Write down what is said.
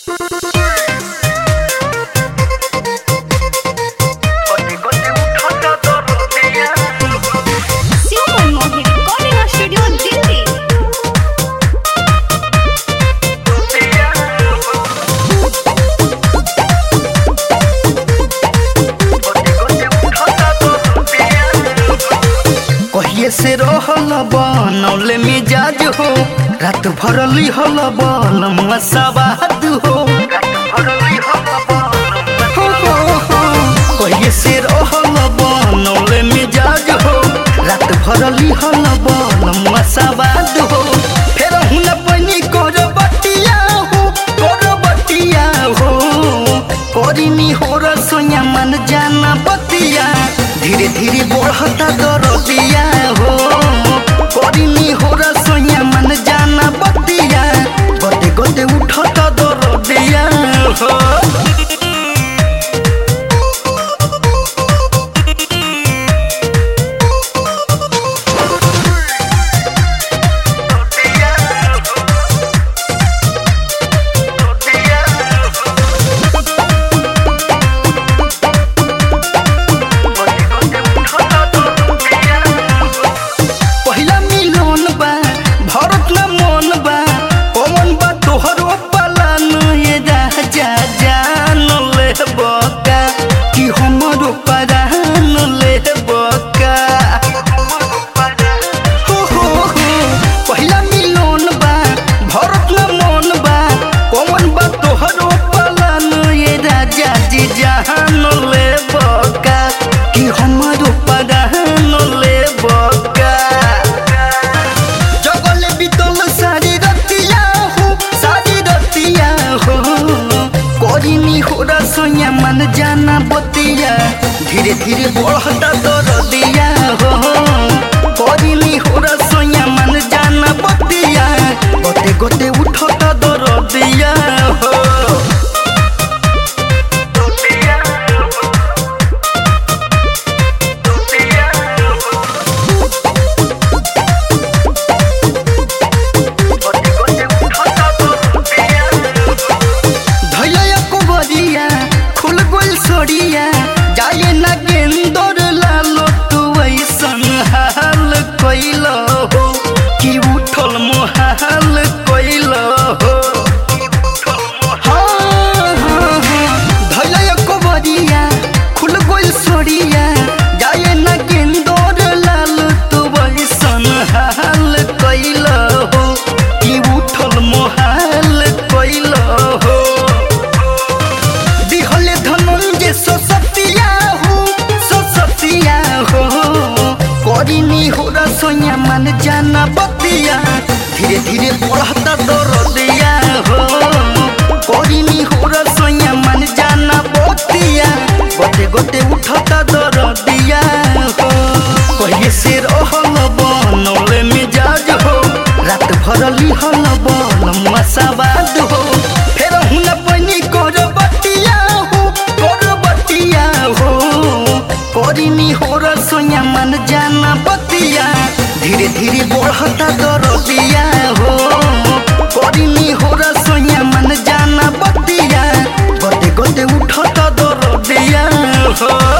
Super Mohi Recording Studio Delhi. कहिए से रहल बनौले मिजाज हो रात भरली हल बल मसाबाद हो हो, हो, हो। कहिए से रहल बनौले मिजाज हो रात भरली हल बल मसाबाद हो फेर हुन बनी कर बटिया हो कर बटिया हो करिनी हो रसोया मन जाना बतिया धीरे धीरे बढ़ता दरदिया हो करिनी हो रसोया मन जाना बतिया गते गते उठता दरदिया हो पहिला मिलन बा भरत न मन बा कौन बा तोहरो पलान ये राजा जान ले बका कि हमरो परान ले बका हो हो हो पहिला मिलन बा भरत न मन बा कौन बा तोहरो पलान ये राजा जी जान ले बका कि हमरो परान ले बका जगले बितल सारी रतिया हो सारी रतिया हो करिनी हो रसोया मन जाना बतिया धीरे धीरे बढ़ता दरदिया हो करिनी हो रसोया मन जाना बतिया गोते गोते उठता दरदिया हो धैया कुबरिया खुल गुल सोड़िया जाए ना गेंदर लालो तू ऐसन हाल कैल हो कि उठल मोहाल कैल हो हाँ, हाँ, हाँ। धैया कुबरिया खुल गुल सोड़िया जाए ना गेंदर लालो तू ऐसन हाल कैल हो कि उठल मोहाल कैल हो दिहले धनंजय ससतिया हो ससतिया हो करिनी हो रसोया मन जाना बतिया धीरे धीरे बढ़ता दरदिया हो करिनी हो रसोया मन जाना बतिया गोते गोते उठता दरदिया हो कहिए से रहल बनौले मिजाज हो रात भरली हल बल मसाबाद हो फेर हुन बनी कर बटिया हो कर बटिया हो करिनी हो रसोया मन जाना बतिया धीरे धीरे बढ़ता दरदिया हो करिनी हो रसोया मन जाना बतिया गोते गोते उठता दरदिया हो